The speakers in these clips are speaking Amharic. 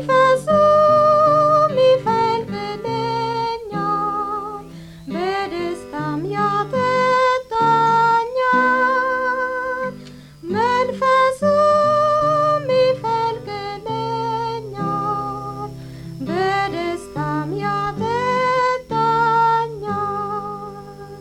መንፈሱም ይፈልግልኛል በደስታም ያጠጣኛል መንፈሱም ይፈልግልኛል በደስታም ያጠጣኛል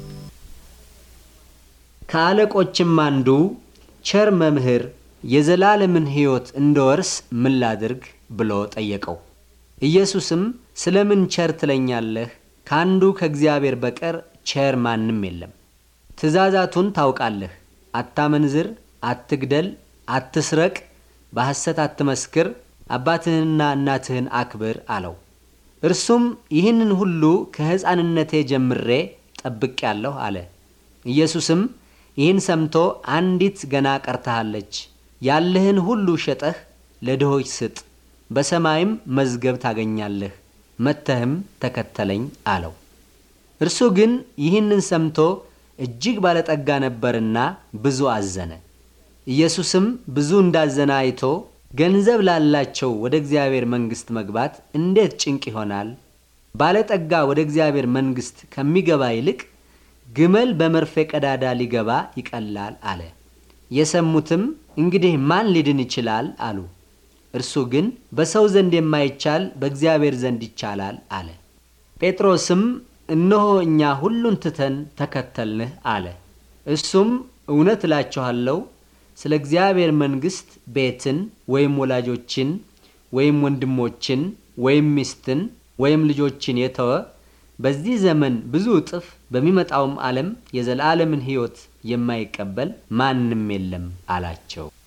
ከአለቆችም አንዱ ቸር መምህር የዘላለምን ሕይወት እንድወርስ ምን ላድርግ ብሎ ጠየቀው። ኢየሱስም ስለምን ቸር ትለኛለህ? ከአንዱ ከእግዚአብሔር በቀር ቸር ማንም የለም። ትእዛዛቱን ታውቃለህ። አታመንዝር፣ አትግደል፣ አትስረቅ፣ በሐሰት አትመስክር፣ አባትህንና እናትህን አክብር አለው። እርሱም ይህንን ሁሉ ከሕፃንነቴ ጀምሬ ጠብቄአለሁ አለ። ኢየሱስም ይህን ሰምቶ አንዲት ገና ቀርታሃለች፣ ያለህን ሁሉ ሸጠህ ለድሆች ስጥ፣ በሰማይም መዝገብ ታገኛለህ፣ መጥተህም ተከተለኝ አለው። እርሱ ግን ይህንን ሰምቶ እጅግ ባለጠጋ ነበርና ብዙ አዘነ። ኢየሱስም ብዙ እንዳዘነ አይቶ ገንዘብ ላላቸው ወደ እግዚአብሔር መንግሥት መግባት እንዴት ጭንቅ ይሆናል! ባለጠጋ ወደ እግዚአብሔር መንግሥት ከሚገባ ይልቅ ግመል በመርፌ ቀዳዳ ሊገባ ይቀላል አለ። የሰሙትም እንግዲህ ማን ሊድን ይችላል አሉ። እርሱ ግን በሰው ዘንድ የማይቻል በእግዚአብሔር ዘንድ ይቻላል አለ። ጴጥሮስም እነሆ እኛ ሁሉን ትተን ተከተልንህ አለ። እሱም እውነት እላችኋለሁ ስለ እግዚአብሔር መንግሥት ቤትን ወይም ወላጆችን ወይም ወንድሞችን ወይም ሚስትን ወይም ልጆችን የተወ በዚህ ዘመን ብዙ እጥፍ በሚመጣውም ዓለም የዘላለምን ሕይወት የማይቀበል ማንም የለም አላቸው።